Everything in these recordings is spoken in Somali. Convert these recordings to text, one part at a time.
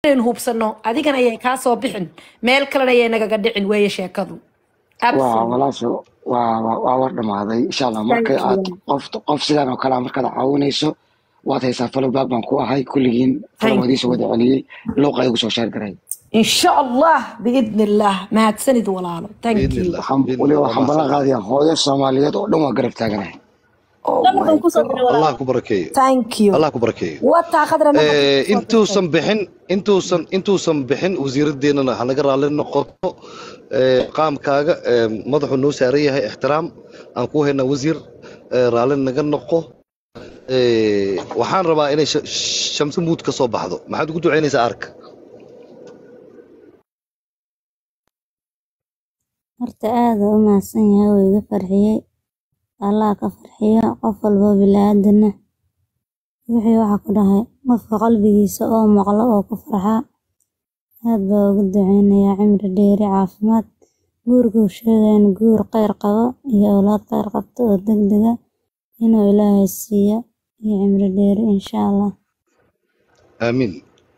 inaynu hubsano adigana ayay kaa soo bixin meel kalena ayay nagaga dhicin weeye sheekadu waa absolutely walaasho waa waa waa war dhamaaday insha allah marka thank you aad qof qof sidan oo kale ah markaad caawinayso waad haysaa falowbaag baan ku ahay kulligiin thank falowadiisa you wada celiyey luuqa igu soo sheer garay in sha allah biidni illah mahadsanid walaalo thank باذن you الله waxaan باذن weliba الله waxaan ما ballan شاء الله qaadayaa hooyo soomaaliyeed oo dhan waa garab taaganahay oh Lambarkan my kusoo diray god الله walaal. كبركيه thank you الله كبركيه wataa khadra nambarka ee kusoo dirtay intuusan bixin intuusan intuusan bixin wasiiradeennana ha naga raalli noqoto ee qaamkaaga ee madaxuu noo saaran yahay ixtiraam aan ku haynaa wasiir ee raalli naga noqo ee waxaan rabaa inay Sh- shamsi muud ka soo baxdo maxaad ugu ducaynaysaa arka Horta aad u mahadsan yahay wuu iga farxiyey. Allah ka farxiyo qof walbo bilaadan ah. Wixii waxa ku dhahay qofka qalbigiisa oo maqlo oo ku farxa. Aad baa ugu duceynayaa cimri dheeri caafimaad. Guurka uu sheegay in guur kheyr qabo iyo awlaad kheyr qabto oo degdeg ah inuu Ilaahay siiyo iyo cimri dheeri insha Allah. aamiin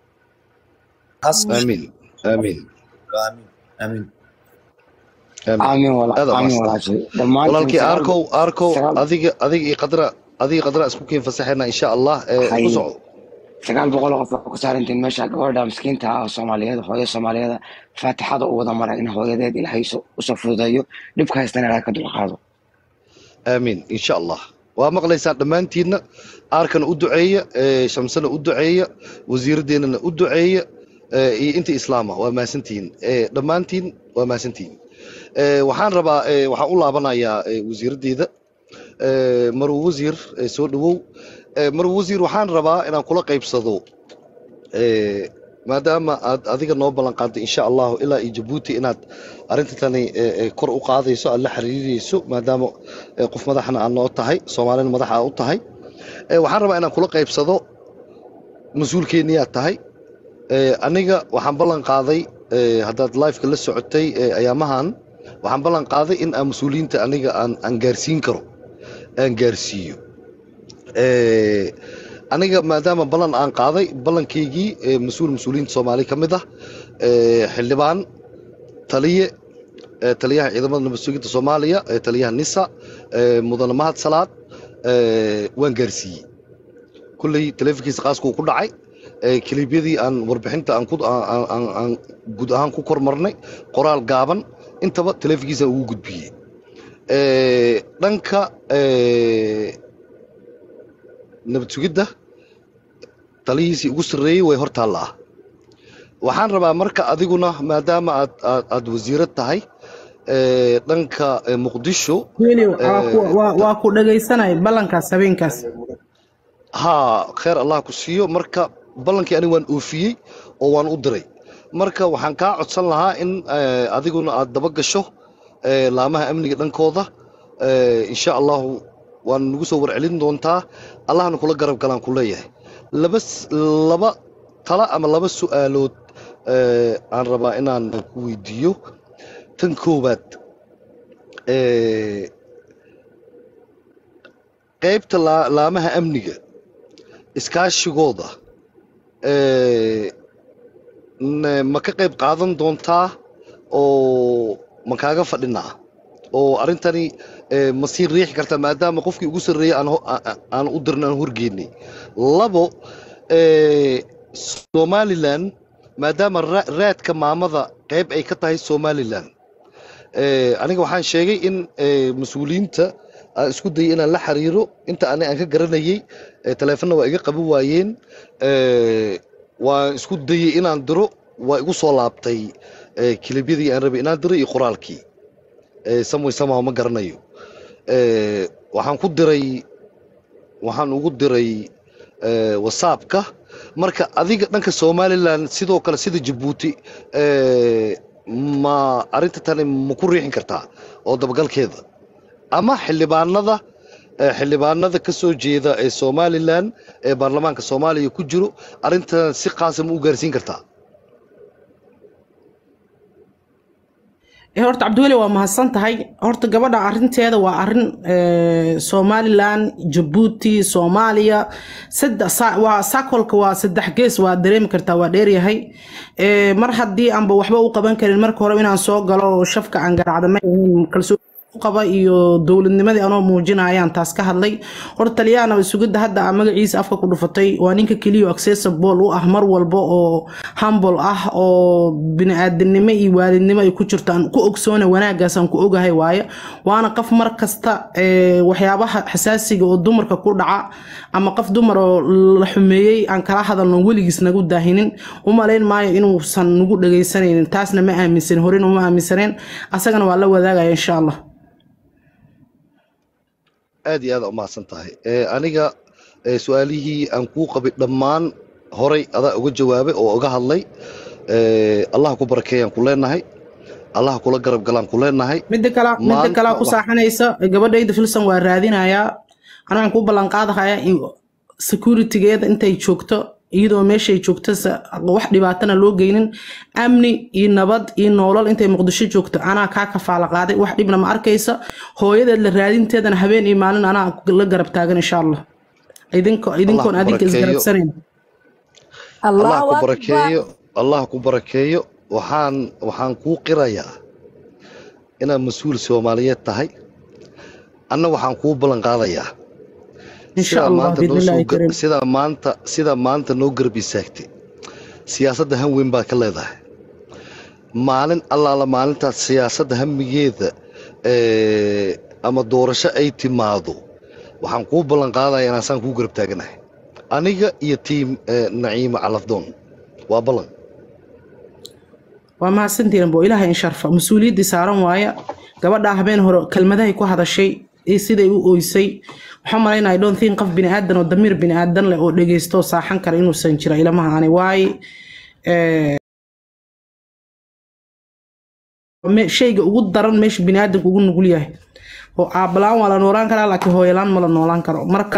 حسن aamiin aamiin آمين آمين aamiin aamin wala aad aamin amaasanta walaashay dhammaantiin walaalkii sagaal arkow arkow sagaal adiga adiga iyo qadra adiga iyo qadra isku kiin fasaxayna insha allah ee hay ku soco sagaal boqol oo qof waxaa ku saarantiin meesha gabadha miskiinta ah oo soomaaliyeed hooyo soomaaliyeed faatixada u wada mara in hooyadeed ilaahay so- usoo fududeeyo dhibka haystana ilaahay ka dulqaado aamiin insha allah waa maqlaysaan dhammaantiinna aarkana u duceeya ee shamsana u duceeya wasiiradeennana u duceeya ee iyo inta islaama waa mahadsantihiin ee dhammaantiin waa mahadsantihiin ee waxaan rabaa ee waxaan u laabanayaa ee wasiiraddeeda ee maruu wasiir ee soo dhawow ee maruu wasiir waxaan rabaa inaan kula qaybsado ee maadaama aad adiga noo ballan qaaday insha allahu ilaa iyo jabuuti inaad arrinta tani ee, ee, kor u qaadayso aad la xiriirayso maadaama ee, qof madaxna aad noo tahay soomaalina madax aad u tahay ee, waxaan rabaa inaan kula qaybsado mas-uulkeenniyaad tahay ee, aniga waxaan ballan qaaday ee, haddaad liveka la socotay ee, ayaamahan waxaan ballan qaaday in aan mas-uuliyiinta aniga aan aan gaarsiin karo aan gaarsiiyo Ee, aniga maadaama ballan aan qaaday ballankaygii ee, mas-uul mas-uuliyiinta soomaali ka mid ah ee, xildhibaan taliye ee, taliyaha ciidamada nabad sugidda soomaaliya ee, taliyaha nisa ee, mudane mahad salaad ee, waan gaarsiiyey kulley taleefankiisa qaaskuu ku dhacay ee, kiliibyadii aan warbixinta aan ku aan- aan- aan- aan guud ahaan ku kormarnay qoraal gaaban intaba taleefankiisa ugu gudbiyey Ee, dhanka ee, nabad sugidda talihiisii ugu sarreeyey way hor taallaa waxaan rabaa marka adiguna maadaama aad aad, aad wasiirad tahay ee, dhanka ee, muqdisho weli waa ku ee, waa- ta- waa ku dhagaysanay ballankaas habeenkaas haa kheer allah ku siiyo marka ballankii aniga waan oofiyey oo waan u diray marka waxaan kaa codsan lahaa in ee, adiguna aad daba gasho ee, laamaha amniga dhankooda ee, insha allahu waan nagu soo warcelin doontaa allahna kula garab galaan ku leeyahay laba s- laba tala ama laba su'aalood ee, aan rabaa inaan ku weydiiyo tan koowaad ee, qaybta laa- laamaha amniga iskaashigooda ee, n- ma ka qayb qaadan doontaa oo ma kaaga fadhinaa oo arrintani ee, ma sii riixi kartaa maadaama qofkii ugu sarreeyey aan ho- a- a- aan u dirna aan horgeynay labo ee, somalilan maadaama ra- raadka maamada qayb ay ka tahay somalilan ee, aniga waxaan sheegay in ee, mas-uuliyiinta aan isku dayay inaan la xiriiro inta ani aan ka garanayay ee, taleefonna waa iga qaban waayeen ee, waan isku dayay inaan diro waa igu soo laabtay ee, kilibyadii aan rabay inaan diro iyo qoraalkii ee, samway somehow ma garanayo ee, waxaan ku diray waxaan ugu diray ee, whatsappka marka adiga dhanka somalilan sidoo kale sida jabuuti ee, ma arrinta tani ma ku riixin kartaa oo dabagalkeeda ama xildhibaanada ee, xildhibaanada ka soo jeeda ee somalilan ee baarlamaanka soomaaliya ku jiro arrintan si qaasa ma u gaarsiin kartaa Eh, horta cabdiweli waa mahadsan tahay horta gabadha arinteeda waa arin eh, somalilan jabuuti soomaaliya saddex sa- waa sakolka waa saddex gees waa dareemi kartaa waa dheeryahay Eh, mar haddii aanba waxba u qaban karin marka hore inaan soo galo oo shafka aan garaacda ma ahayn kalsooni u qaba iyo dowladnimadii anoo muujinayaan taas ka hadlay horta taliyahana sugidda hadda aa magaciisa afka ku dhufatay waa ninka keliya accessible u ah mar walba oo humble ah oo bini'aadanimo iyo waalidnimo ay ku jirto aan ku ogsoona wanaagaas aan ku ogahay waaye waana qof mar kasta eh, waxyaabaha xasaasiga oo dumarka ku dhaca ama qof dumar oo la xumeeyey aan kala hadalno weligiis nagu daahinin u malayn maayo inuusan nagu dhagaysanaynin taasna ma aaminsan horena uma aaminsaneen asagana waa la wadaagaya insha allah aad iyo aad umahadsan tahay Eh, aniga eh, su-aalihii aan kuu qabay dhammaan horay adaa uga jawaabay oo uga hadlay Eh, allah ku barakeeyaan ku leenahay allah kula garab galaan ku leenahay midda kale midda maanta kale ku wax saaxanaysa gabadhayda filson waa raadinayaa aniga waxaan kuu ballan qaadahayaa in securitygeeda intay joogto iyadoo meeshay joogto sa- wax dhibaatana loo geynin amni iyo nabad iyo noolal intay muqdisho joogto anaa kaa kafaala qaaday wax dhibna ma arkaysa hooyadeed la raadinteedana habeen iyo maalin anaa la garab taagan insha allah idinko allah idinkoon ku adinka barakeeyo isgarabsanayn allah allahu ku akbar barakeeyo allah ku barakeeyo waxaan waxaan kuu qirayaa inaad mas-uul soomaaliyeed tahay anna waxaan kuu ballan qaadayaa insha sidaa allah maanta noo biidnillahi soo gar- kariim sidaa maanta sidaa maanta noo garab istaagtay siyaasadda han weyn baad ka leedahay maalin allaala maalintaas siyaasadda hamigeeda eh, ama doorasho ay timaado waxaan kuu ballan qaadaya inaan saan kuu garab taaganahay aniga iyo tiim eh, naciima calafdoon waa ballan waa mahadsantihiin bo ilaahay in sharfa mas-uuliyaddii saaran waaya gabadhaa habeen hore kelmadahay ku hadashay iyo siday u oysay waxaan malaynaya don't think qof biniaadan oo damiir biniaadan leh oo dhegeysto oo saaxan kara inuusan jira ilamaha ani waaye eh, me- shayga ugu daran meesha biniaadanku ugu nugul yahay oo aabalaan waa la noolaan karaa laakiin hooyalaan ma la noolaan karo marka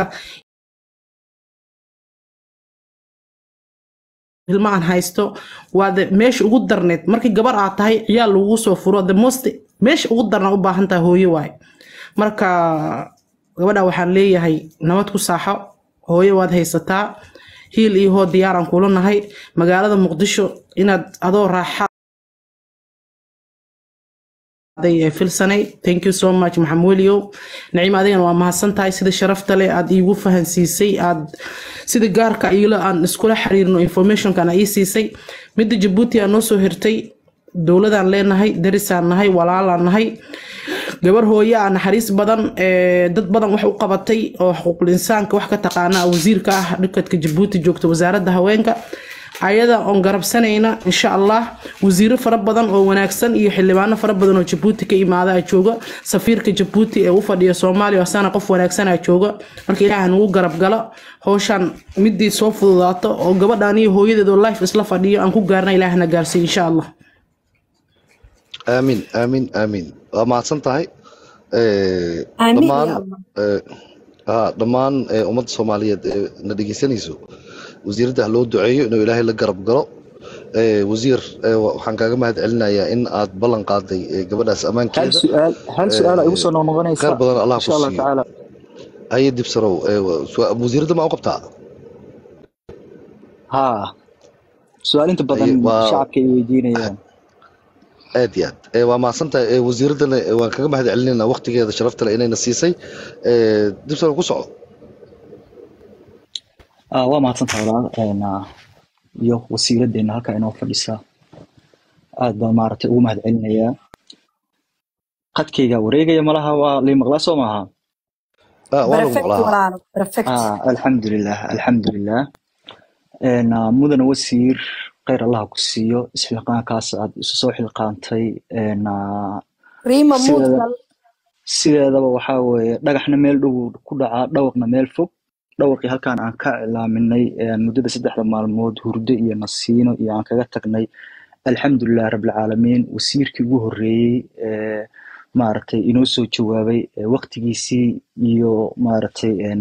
ilma aan haysto waa de meesha ugu darneed markii gabar aad tahay ciyaal lagugu soo furo the most meesha ugu darna u baahan tahay hooyo waaye marka gabadha waxaan leeyahay nabad ku saaxo hooyo waad haysataa hiil iyo hoo diyaaraan kula nahay magaalada muqdisho inaad adoo raaxa ee filsanay thank you so much maxamed weliow naciim adigana waa mahadsan tahay sida sharafta leh aad iigu fahansiisay aad sida gaarka iila aan iskula xiriirno informationkan ii siisay midda jabuuti aa noo soo hirtay dowladaan leenahay darisaan nahay walaalaan nahay gabar hooye ah naxariis badan ee dad badan wax u qabatay oo xuquuqul insaanka wax ka taqaana wasiirka ah dhikadka jabuuti joogta wasaaradda haweenka ayada oon garabsanayna insha allah wasiiro fara badan oo wanaagsan iyo xildhibaano fara badan oo jabuuti ka imaada aa jooga safiirka jabuuti ee u fadhiya soomaaliya asana qof wanaagsan aa jooga marka ilaaha nagu garab galo howshaan midii soo fududaato oo gabadhaan iyo hooyadeed oo life isla fadhiyo aan ku gaarna ilaahna gaarsiiyo insha allah aamin aamin aamin waa mahadsan tahay Eh, aamin dhammaan ya allah eh, haa, dhammaan eh, ummadda soomaaliyeed ee na dhegeysanayso wasiiradda ha loo duceeyo inuu ilaahay la garab galo Eh, wasiir eh, wa- waxaan kaaga mahad celinayaa in aad ballan qaaday eh, gabadhaas hal ammaankeeda su'aal hal su'aal ay igu soo Eh, noqnoqonaysa khayr badan allah insha ku allah siiyo tacaala haye dibsarow eh, wa- su- wasiiradda ma u qabtaa haa su'aal inta badan haye waa shacabka ay weydiinayaan aad iyo aad Eh, waa mahadsantahay Eh, wasiiraddana eh, waan kaga mahad celinaynaa waqtigeeda sharafta leh inayna siisay Eh, dibsarow ku soco Ah, waa mahadsantahay walaal Een, ah, iyo wasiiraddeena halkaa inoo fadhisa aad baan maaragtay ugu mahad celinayaa qadkayga wareegaya malaha waa lii maqlaa soo maaha Ah, waa lagu perfect maqlaa walaalo perfect ah, alxamdulilah alxamdulilah Een, ah, mudane wasiir kheyr allah ku siiyo isxilqaankaas aad isu soo xilqaantay Een, ah, riima sideeda muudgal sideedaba waxaa weeye dhagaxna meel dhow ku dhacaa dhawaqna meel fog dhawaqii halkaan aan ka cilaaminay ee muddada saddexda maalmood hurdo iyo nasiino iyo aan kaga tagnay alxamdulilah rabbilcaalamiin wasiirkii ugu horreeyey ee maaragtay inoo soo jawaabay ee waqtigiisii iyo maaragtay een, ah,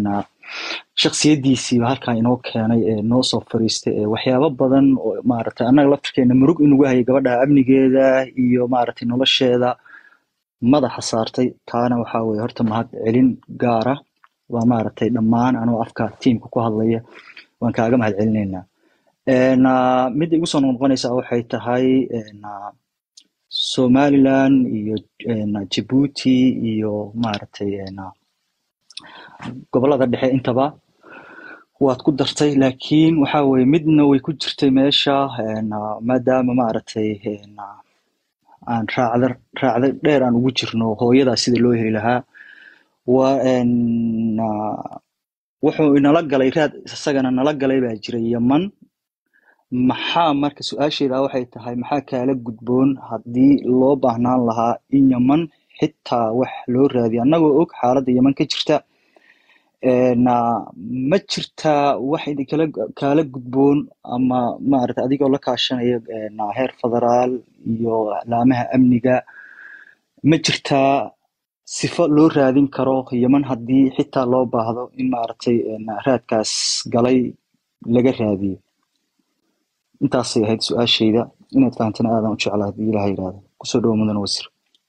shaksiyadiisiiba halkaa inoo keenay ee noo soo fariistay ee waxyaabo badan oo maaragtay annaga laftirkeena murug inugu hayay gabadha amnigeeda iyo maaragtay nolosheeda madaxa saartay taana waxaa weeye horta mahad celin gaara waa maaragtay dhammaan anoo afka tiimka ku hadlaya waan kaaga mahad celinaynaa Een, ah, midda igu soo noqonaysa waxay tahay een, ah, somaliland iyo een, djibouti iyo maaragtay een, ah, gobolada dhexe intaba waad ku dartay laakiin waxa weeye midna way ku jirtay meesha een, ah, maadaama maaragtay een, ah, aan raacda raacda dheer aan ugu jirno hooyadaa sida loo heli lahaa waa een, ah, wuxuu inala galay raad isagana nala galay baa jira yaman maxaa marka su-aasheeda waxay tahay maxaa kaala gudboon haddii loo baahnaan lahaa in yaman xitaa wax loo raadiyo annagoo og xaaladda yaman ka jirta Een, ah, ma jirtaa wax idinkala kaala gudboon ama maarata adigoo la kaashanaya een, ah, heer federaal iyo laamaha amniga ma jirtaa sifo loo raadin karo yaman haddii xitaa loo baahdo in maaragtay een, raadkaas galay laga raadiyo intaasay ahayd su-aashayda inaad fahantana aadan u jeclaa haddii ilaha yidhaahdo kusoo dhawo mudan wasiir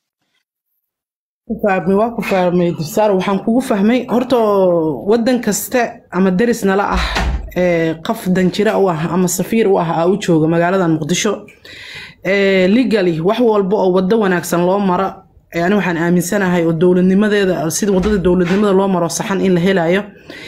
ku fahmay waa ku fahmay dibsaar waxaan kugu fahmay horta wadan kaste ama deris nala ah ee qof danjira u ah ama safiir u ah aa u jooga magaalada muqdisho ee legally wax walba oo wado wanaagsan loo mara ee ani waxaan aaminsanahay oo dowladnimadeeda sida wadada dowladnimada loo maro saxan in la helayo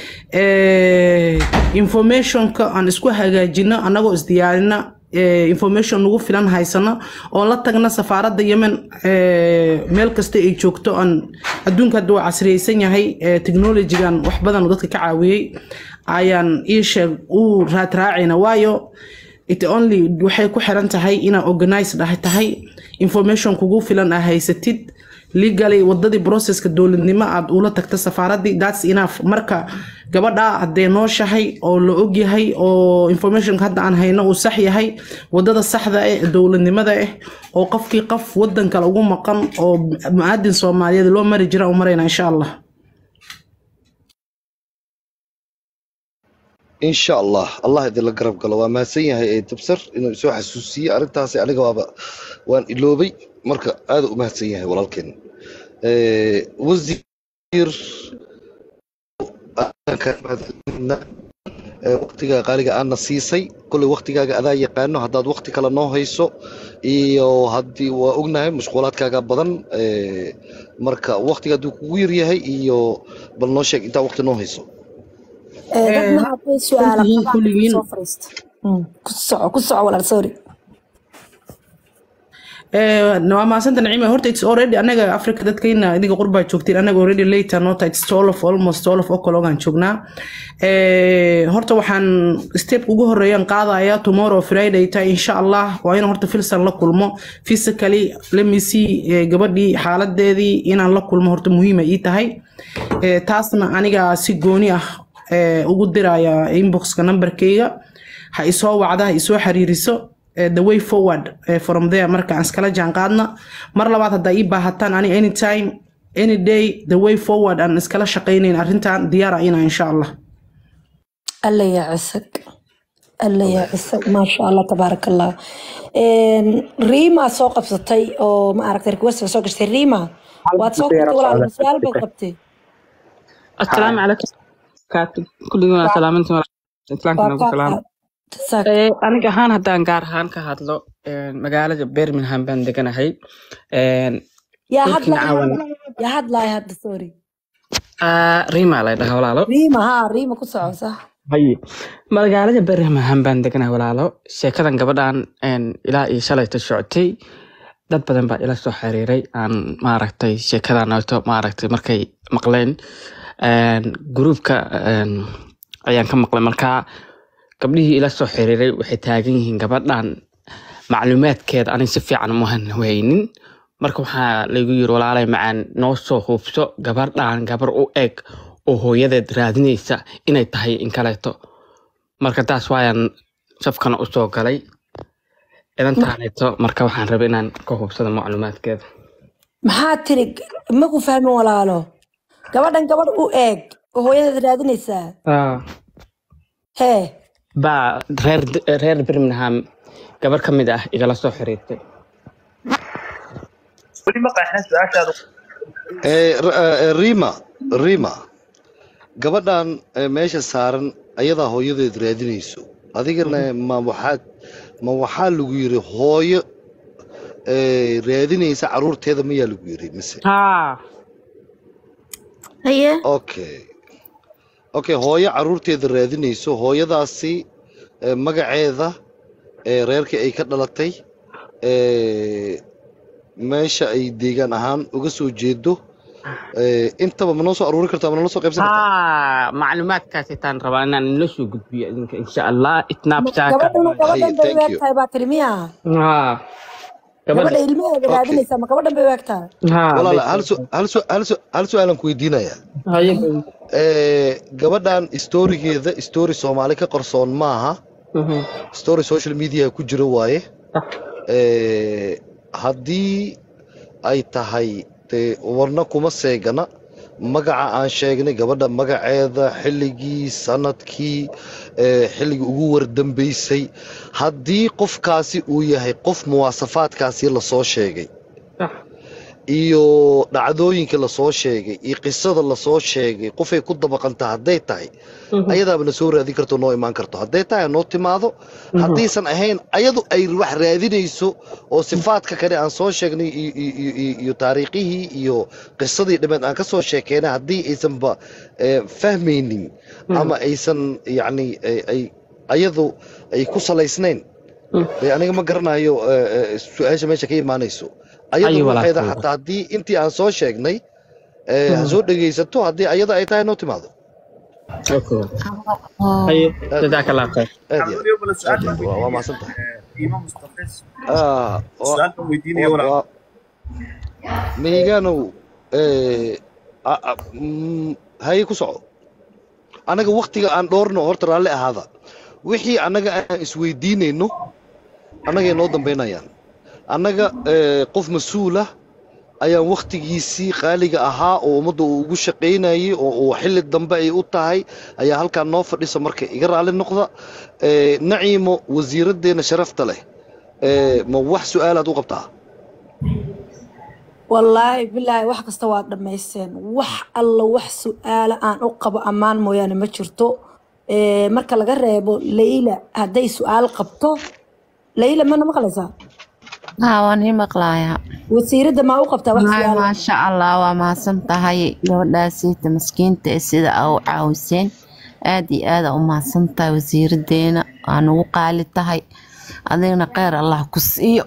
ee informationka aan isku hagaajino annagoo isdiyaarina ee information nagu filan haysano oo la tagna safaaradda yemen ee meel kasta ay joogto aan adduunka hadda waa casriyeysan yahay ee technologygan wax badan oo dadka ka caawiyey ayaan ii sheeg u raadraacayna waayo it only waxay ku xiran tahay inaa organized ah tahay information kugu filan aa haysatid legally wadadii processka dowladnimo aad ula tagta safaaradii thats enough marka gabadha hadday nooshahay oo la ogyahay oo informationka hadda aan hayno uu sax yahay wadada saxda ah ee dowladnimada ah oo qofkii qof wadan kale ugu maqan oo muaadin soomaaliyeed loo mari jira u marayna insha allah insha allah allah idinla garab galo waa mahadsan yahay ee dabsar inuu isoo xasuusiye arrintaasi aniga waaba waan iloobay marka aada u mahadsan yahay walaalkeen Eh, wasiir aan kaa mahadcelinaa Eh, waqtiga qaaliga aadna siisay kolley waqtigaaga adaa yaqaano haddaad waqti kale noo hayso iyo haddii waa ognahay mashquulaadkaaga badan Eh, marka waqtiga hadduu kugu yaryahay iyo bal noo sheeg intaa waqti noo hayso Eh, dad Eh, ma hadday su-aala kulligiin qabaan kulligiin soo fariista Mm, ku soco ku soco walaal sorry Eh, waa mahadsanta naciima horta it's already anaga africa dadkayna idinka qurbaa joogtiin anaga already later nota it's all of almost all of okologaan joognaa Eh, horta waxaan step ugu horeeyaan qaadaya tomorrow friday ta insha allah waa inaan horta filsan la kulmo physically let me see eh, gabadhii xaaladeedii inaan la kulmo horta muhiima ii tahay Eh, taasna aniga si gooni ah eh, ugu diraya inboxka numberkayga ha isoo wacda ha isoo xiriiriso eh, the way forward eh, from there marka aan iskala jaan qaadna mar labaad haddaa ii baahataan ani anytime any day the way forward aan iskala shaqaynayn arrintan diyaara ina insha allah alla yaa cisag alla yaa cisag maasha allah tabaaraka allah Een, riima soo qabsatay oo ma aragtay request soo gashtay riima waad soo qabtay walaal ma su-aal baad qabtay السلام عليكم كاتب كل يوم سلامتي islaamka waa nagu kaa salaam qaad jazaak Eh, aniga ahaan haddaan gaar ahaan ka hadlo eh, magaalada birmingham baan deganahay Eh, yaa dhulkina hadlaay caawan hadda yaa hadlaay hadda sorry Ah, rima la dhaha walaalo riima haa riima ku soco sax haye magaalada birmingham baan deganahay walaalo sheekadan gabadhan en, ilaa iyo shalayta socotay dad badan baa ila soo xiriiray aan maaragtay sheekadan ooto maaragtay markay maqleen En, gruupka en, ayaan ka maqlay markaa gabdhihii ila soo xiriiray waxay taagan yihiin gabadhan macluumaadkeeda anig si fiican uma haynin marka waxaa laygu yiri walaalay macaan noo soo hubso gabadhan gabar u eg oo hooyadeed raadinaysa inay tahay in kaleeto marka taas waayaan safkana usoo galay idantaaneeto marka waxaan rabay inaan ka hubsado macluumaadkeeda maxaa tiri maku fahmin walaalo gabadhan gabadh u eeg oo hooyadeed raadinaysaa Ah, hee baa reer reer birmingham gabar ka mid ah igala soo xiriirtay weli ma qeexin su-aashaada Eh, r- eh, rima rima gabadhan eh, meesha saaran ayadaa hooyadeed raadinayso adigana ma waxaad ma waxaa lagu yiri hooyo eh, raadinaysa caruurteeda mayaa lagu yiri mise haa haye okay okay hooyo caruurteeda raadinayso hooyadaasi eh, magaceeda eh, reerkii ay ka dhalatay eh, meesha ay deegaan ahaan uga soo jeedo eh, intaba ma noo soo aruurin kartaa ma noo soo qaybsan kartaa haa macluumaadkaas itaan rabaa inaan inla soo gudbiyo idinka insha allah snapchat gabadhan haye gabadhan bay thank waag you tahay baa tiri miya haa gabadha gabadha ilmaheeda okay raadinaysaa ma gabadhan bay waag tahay haa walaala bay hal su hal su hal su hal su-aalan ku weydiinayaa haye Eh, gabadhan storigeeda story soomaali ka qarsoon maaha Mhm. story social media ku jira waaye Ah, Eh, haddii ay tahay dee warna kuma seegana magaca aan sheegnay gabadha magaceeda xilligii sanadkii eh, xilligii ugu wardambeysay haddii qofkaasi uu yahay qof muwaasafaadkaasi lasoo sheegay ah, iyo dhacdooyinka lasoo sheegay iyo qisada lasoo sheegay qofay ku dabaqanta hadday tahay mhm, ayadaaba na soo raadin karto noo imaan karto hadday tahay ha noo timaado mhm. haddaysan ahayn ayadu ay wax raadinayso oo sifaadka kale aan soo sheegnay iyo, iyo, iyo, iyo iyo taariikhihii iyo qisadii dhimeed aan ka soo sheekeynay haddii aysanba eh, fahmaynin Mhm, ama aysan yacni ay ay- ayadu ay ku salaysnayn mhm. dee aniga ma garanayo eh, eh, su-aasha meesha ka imaanayso ayu ayadu ruuxeeda walaal xataa haddii intii aan soo sheegnay eh, ha soo dhegaysato haddii ayada ay tahay noo timaado okay haye aad jazaaka allah khayr aad maxamed iyo weliba bala aad su-aal iyo baan aad waa waa weydiinaya mahadsan tahay qiimo mustaqis Ah, wa- su-aal baan weydiinaya wa- walaal waa meyganow eh, a- a- mm, haye ku soco anaga waktiga aan dhoorno horta raalli ahaada wixii annaga aan isweydiinayno annagay noo dambaynayaan annaga eh, qof mas-uula ayaan wakhtigiisii qaaliga ahaa oo ummadda uu ugu shaqaynayay oo uu xilli dambe ay u tahay ayaa halkaa noo fadhisa marka iga raalli noqda Eh, naciimo wasiiraddeena sharafta leh eh, ma wax su-aalaad u qabtaa wallaahi bilaahi wax kasta waad dhammaysteen wax alla wax su-aala aan u qabo ammaan mooyaane ma jirto Eh, marka laga reebo layla hadday su-aal qabto layla mana maqlaysaa haa waan ii maqlayaa wasiiradda maa u qabtaa wax maay su-aala maasha allah waa mahadsan tahay gabadhaasiita maskiinta ee sida aa u caawiseen aad iyo aada u mahadsan tahay wasiiradeena waa nagu qaali tahay adigna kheyr allah ku siiyo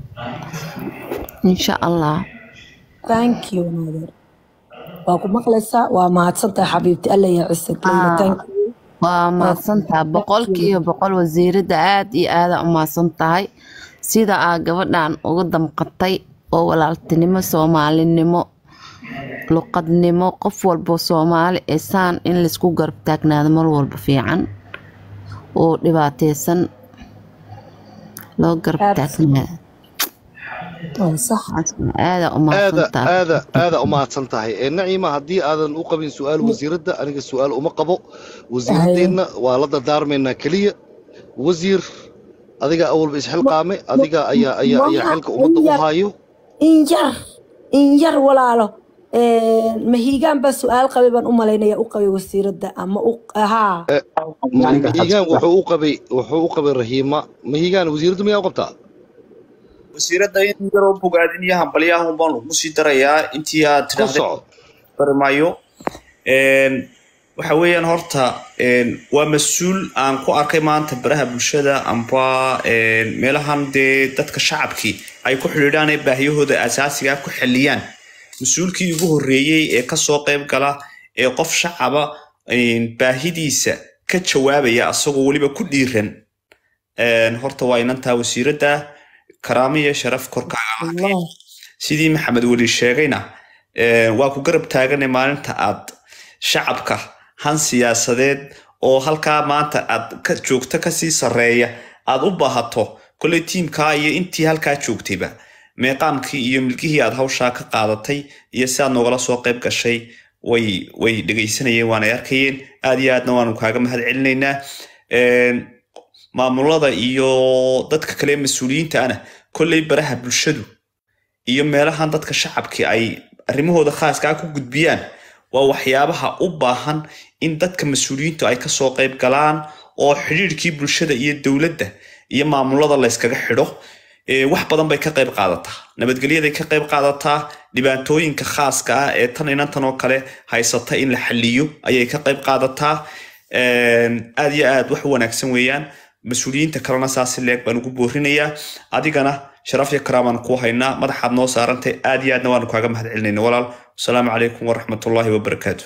insha allah thank you naadeer waa ku maqlaysaa waa mahadsan tahay xabiibti alla yaa cisag layla Aa, thank you waa waa mahadsan tahay thank boqolkiiba you boqol wasiirada aad iyo aada u mahadsan tahay sida aa gabadhan uga damqatay oo walaaltinimo soomaalinimo luqadnimo qof walbo soomaali ee saan in laysku garab taagnaado mar walba fiican oo dhibaateysan loo garab aad taagnaado waa sax aada u mahadsan aada tahay aada aada u mahadsan tahay Eh, naciima haddii aadan u qabin su-aal wasiiradda aniga su-aal uma qabo haye wasiiraddeenna waa la dardaarmaynaa keliya wasiir adiga awalba isxilqaame adiga ayaa ayaa ayaa maha xilka ummadda in u yar hayo in yar in yar walaalo mahiigaan baa su-aal qabay baan u malaynaya u qabay wasiiradda ama u haa Eh, ma- mahigaan wuxuu u qabay wuxuu u qabay rahiima mahigaan wasiiraddu miyaa u qabtaa wasiiradda in yaroo bogaadin iyo hambalyahun baan ugu sii darayaa intii aad ku tidhaahdeen soco bari maayo Een, waxa weeyaan horta een, waa mas-uul aan ku arkay maanta baraha bulshada amba een, meelahan dee dadka shacabkii ay ku xidhiidhaan ee baahiyahooda asaasiga ah ku xalliyaan mas-uulkii ugu horreeyey ee kasoo qayb gala ee qof shacaba een, baahidiisa ka jawaabaya asagoo weliba ku dhiiran Een, horta waa inantaa wasiiradda karaamo iyo sharaf korkaaga lahayd allah sidii maxamed weli sheegayna eh, waa ku garab taaganay maalinta aad shacabka han siyaasadeed oo halkaa maanta aad ka joogto kasii sarreeya aad u baahato kolley tiimkaa iyo intii halkaa joogtayba meeqaamkii iyo milkihii aad hawshaa ka qaadatay iyo si aad noogala soo qayb gashay way way dhegaysanayeen waanay arkayeen aad iyo aadna waanu kaaga mahad celinaynaa Een, maamulada iyo dadka kale ee mas-uuliyiinta ana kolley baraha bulshadu iyo meelahan dadka shacabki ay arrimahooda khaaskaa ku gudbiyaan waa waxyaabaha u baahan in dadka mas-uuliyiintu ay kasoo qayb galaan oo xidhiidhkii bulshada iyo dowladda iyo maamulada layskaga xidho Ee, wax badan bay ka qayb qaadataa nabadgelyaday ka qayb qaadataa dhibaatooyinka khaaska ah ee tan inantan oo kale haysata in la xaliyo ayay ka qayb qaadataa Een, aad iyo aad wax u wanaagsan weeyaan mas-uuliyiinta kalena saasi leeg baan ugu boorinayaa adigana sharaf iyo karaamaan kuu haynaa madaxaad noo saarantay aad iyo aadna waanu kaaga mahad celinayna walaal wasalaamu calaykum waraxmatullaahi wabarakaatu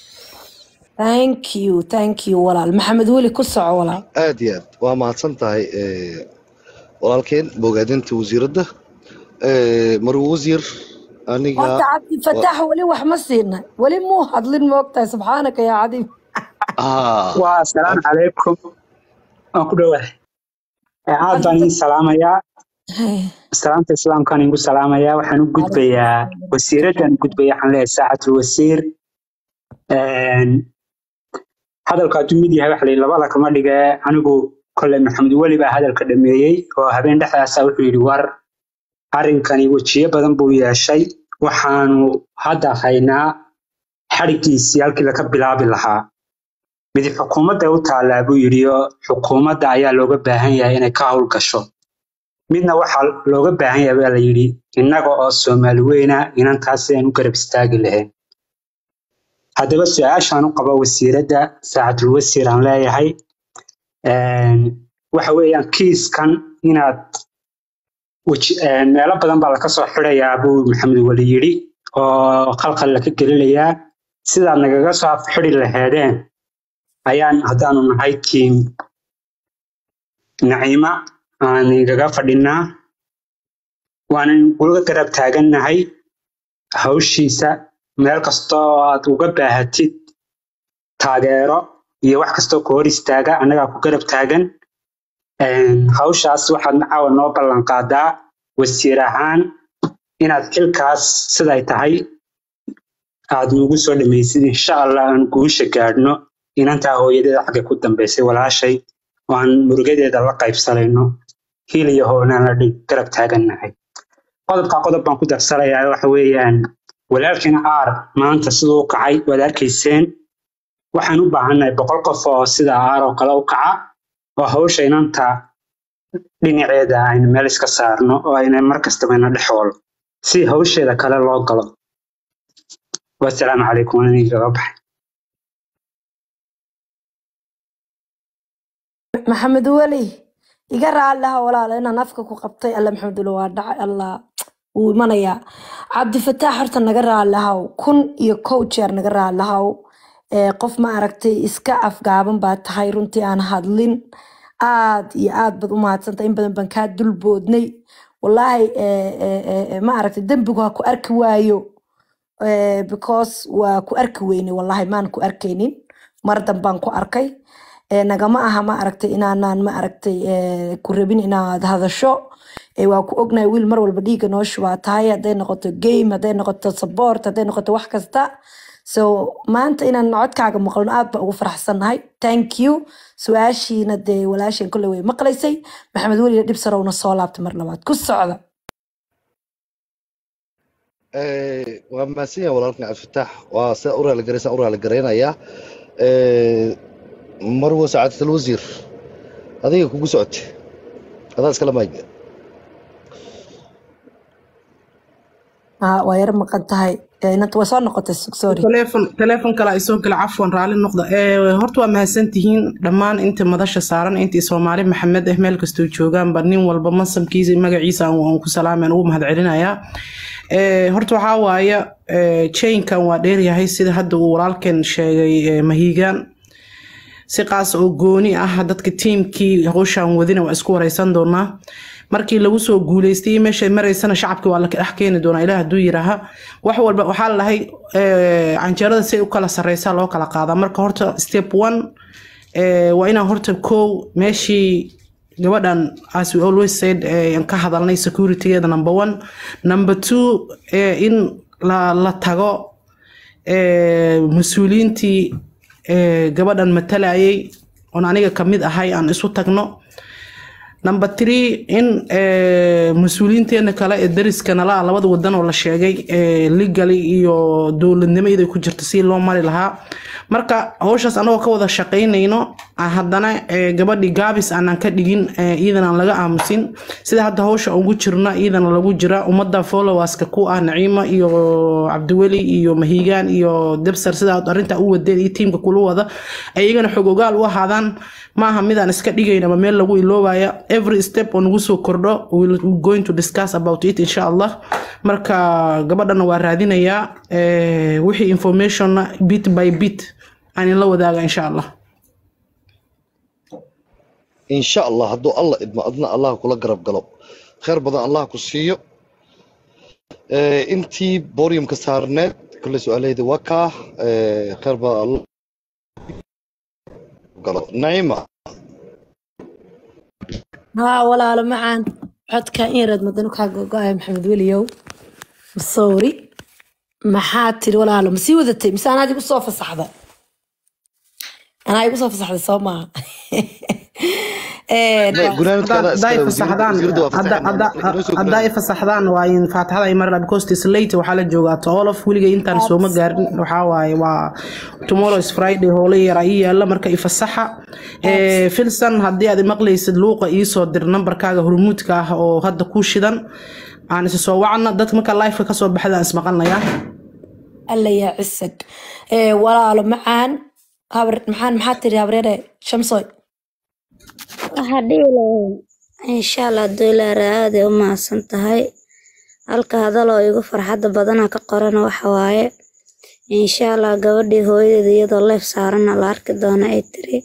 thank you thank you walaal maxamed weli ku soco walaal aad iyo aad waa mahadsan tahay eh, walaalkeen bogaadinta wasiiradda Eh, marwo wasiir aniga horta cabdi fataax weli wax ma siina weli muu hadlin moogtahay subxaanaka yaa cadiim ah waa asalaamu calaykum waan ku dhowahay aad baan idin salaamayaa salaamta islaamkaan igu salaamayaa waxaan u gudbayaa wasiiraddan u gudbaya waxaan leeyahay saacatul wasiir Een, hadalka hadduu mid yahay waxa la yidhi labada kama dhige anigu kolley maxamed weli baa hadalka dhameeyey oo habeen dhexdaasa wuxuu yidhi war arrinkani wejiyo badan buu yeeshay waxaanu hadda haynaa xadhiggiisii halkii laga bilaabi lahaa mid xukuumadda u taallaa buu yidhi oo xukuumadda ayaa looga baahan yahay inay ka howlgasho midna waxaa looga baahan yahay baa la yidhi innaga oo soomaali weyna inantaas sidaan u garab istaagi lahayn haddaba su-aashaan u qabo wasiiradda saacatul wasiir aan leeyahay een, waxa weeyaan kiiskan inaad weji- een, meelo badan baa laka soo xidhayaa buu maxamed weli yidhi oo khalkhal laka gelinayaa sidaad nagaga soo afxidhi laheedeen ayaan haddaanu nahay tiim naciima aan igaga fadhinaa waanan kula garab taagannahay hawshiisa meel kastoo aad uga baahatid taageero iyo wax kastoo ku hor istaaga annagaa ku garab taagan Een, hawshaas waxaad caawa noo ballan qaadaa wasiir ahaan inaad xilkaas siday tahay aad nugu soo dhamaysid insha allah aan guusha gaadhno inantaa hooyadeeda xagga ku dambaysay walaashay oo aan murugadeeda la qaybsanayno hil iyo hoonaan la dhig garab taagannahay qodobka qodob baan ku darsanayaa waxa weeyaan walaalkiina aar maanta siduu u kacay waad arkayseen waxaan u baahannahay boqol qof oo sida aar oo kale u kaca oo hawsha inanta dhinaceeda aynu meel iska saarno oo ayna mar kastaba ina dhexoolo si hawsheeda kale loo galo wasalaamu calaykum waan idinkaga baxay maxamed weli iga raalliha walaala inaan afka ku qabtay alla maxamed weli waa dhacay allah wuu imanayaa cabdifataax horta naga raallihaw kun iyo kow jeer naga raallihaw ee qof ma aragtay iska afgaaban baa tahay runtii aan hadlin aad iyo aad baad u mahadsantay in badan baan kaa dulboodnay wallaahi ee, ee, ee, ee, ma aragtay dembigu ha ku arki waayo eh, because waa ku arki weyne wallahi maan ku arkaynin mar dambaan ku arkay Eh, nagama aha ma aragtay inaanaan ma aragtay eh, ku rabin inaad hadasho Eh, waa ku ognahay wiil mar walba dhiigga noo shubaa tahay hadday noqoto game hadday noqoto support hadday noqoto wax kasta so maanta inaan codkaaga maqlno aad baan ugu faraxsannahay thank you su-aashiina dee walaasheen kolley way maqlaysay maxamed weliga dhib sarowna soo laabtay mar labaad ku socda Eh, waa mahadsan yahay walaalkan cabdifataax waa sida u raaligaraysan u raaligaraynaya Eh, marwo sacaadat alwasiir adiga kugu socote adaa iskala maayga Ah, waa yar maqan tahay Eh, inanta waa soo noqotay sug sorry تليفون تليفون كلا يسون كلا عفوا رالي النقطة إيه هرتوا ما هسنتهين دمان أنت مدرسة سارن أنت سومالي محمد إهمال كستو جوجان برنين والبمصم كيزي مجا عيسى وأنكو سلام أنا ومهد علينا يا إيه هرتوا حوايا إيه تشين كان وادير يا هاي سيد هاد ورالكن شيء مهيجان si qaas oo gooni ah dadka tiimkii hawshan wadina waa isku wareysan doonaa markii lagu soo guuleystay meesha maraysana shacabki waa la dhex keeni doonaa ilaah hadduu yiraaha wax walba waxaa la dhahay eh, canjeerada si ay u kala sareysaa loo kala qaadaa marka horta step one eh, waa inaan horta kow meeshii gabadhan as we always said eh, aan ka hadalnay securitygeeda number one number two eh, in la, la tago eh, mas-uuliyiintii eh, gabadhan matalayay oon aniga kamid ahay aan isu tagno number three in eh, mas-uuliyiinteena kale ee dariska nala ah labada wadan oo la sheegay eh, legally iyo dowladnimo iyadoo ku jirta si loo mari lahaa marka howshaas anagoo ka wada shaqaynayno ah, haddana eh, gabadhii gaabis aanan ka dhigin eh, iyadana aan laga aamusin sida hadda howsha ugu jirna iyadana lagu jira ummadda followerska ku ah naciima iyo cabdiweli iyo mahigaan iyo debsar sida aad arrinta u wadeen iyo tiimka kula wada ay iyagana xog ogaal u ahaadaan maaha midaan iska dhigayn ama meel lagu iloobaya every step oo nagu soo kordho we'll we're going to discuss about it insha allah marka gabadhana waa raadinayaa eh, wixii informationna bit by bit aan la wadaaga insha allah insha allah hadduu alla idmo adna allah kula garab galo khayr badan allah ku siiyo Eh, intii boriumka saarneed kule su-aalahayda waa kaa Eh, khayr badan allah galo naima haa walaalo macaan codka in yaraad madano kaa gogo-aya maxamed weliyow sorry maxaa tiri walaalo ma sii wadatay mise anaad igu soo fasaxda anaa igu soo fasaxday soo maaha Een, Ma- gunaanadkaada hadday iskale wasiirada fasaxdaan wasiirada waa hadda- fasaxeen hadda- inoo soo hadday gunaanad fasaxdaan waa in faataxada ay marna because it's late waxaa la joogaa toolof weligay intaan sooma gaarin waxaa waaye waa tomorrow is friday howlo yar ii yaala marka ifasaxa Eh, filsan haddii aad maqlaysid luuqa iisoo dir nambarkaaga hormuudka ah oo hadda ku shidan aan isa soo wacna dadka marka lifeka kasoo baxda aan ismaqalnayaa alla yaa cisag Ee, walaalo macaan habar maxaan maxaa tiri habreere shamsoy waxaa dhihi lahayd insha allah doolaara aad ay u mahadsan tahay halka hadaloo igu farxadda badana ka qorana waxa waaye insha allah gabadhii hooyadeeda iyadoo leef saarana la arki doona ay tiri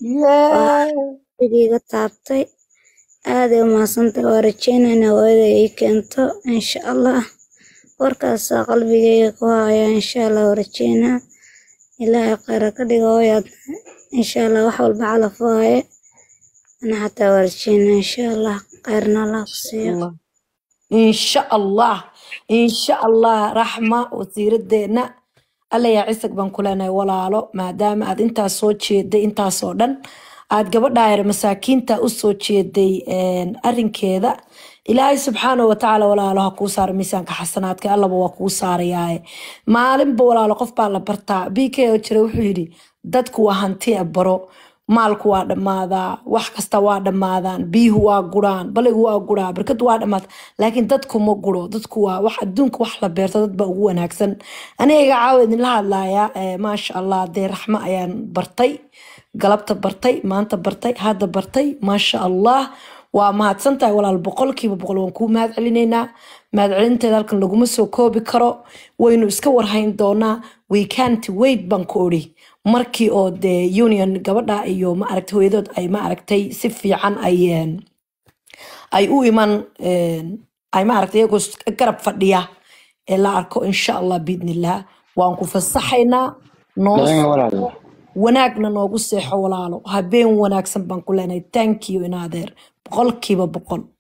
iga taabtay aad ay u mahadsan tahay waa rajeynayna hooyada ii keento insha allah warkaasaa qalbigayga ku haya insha allah waa rajeynaa ilaahay khayra ka dhiga hooyaadna insha allah wax walba calaf waaye أنا حتى ورجينا إن شاء الله خيرنا الله قصير Allah. insha allah insha allah raxma wasiiradeena alla yaa cisag baan ku leenahay walaalo maadaama aad intaas soo jeeday intaasoo dhan aad gabadha yar masaakiinta u soo jeeday een, arrinkeeda ilaahay subxaana watacaala walaalo ha kuu saaro miisaanka xasanaadka allaba waa kuu saarayaaye maalinba walaalo qof baa la bartaa bk oo jira wuxuu yidhi dadku waa hanti a baro maalku waa dhammaadaa wax kasta waa dhammaadaan biyuhu waa guraan baligu waa guraa barkadu waa dhammaata laakiin dadku ma guro dadku waa wax adduunka wax la beerto dad baa ugu wanaagsan aniga caawa idinla hadlaaya eh, maasha allah dee raxmo ayaan bartay galabta bartay maanta bartay hadda bartay maasha allah waa mahadsan tahay walaal boqolkiiba boqol waan kuu mahad celinaynaa mahad celinteeda halkan laguma soo koobi karo waynu iska warhayn doonaa we can't wait baan ku odhi markii oo dee union gabadha iyo ma aragtay hooyadood ay ma aragtay si fiican ay een, ay u iman een, ay ma aragtay iyagoo is- garab fadhiya ee la arko insha allah biidnillah waan ku fasaxaynaa noo naciima soo walaalo wanaagna noogu seexo walaalo habeen wanaagsan baan ku leenahay thank you in adeer boqolkiiba boqol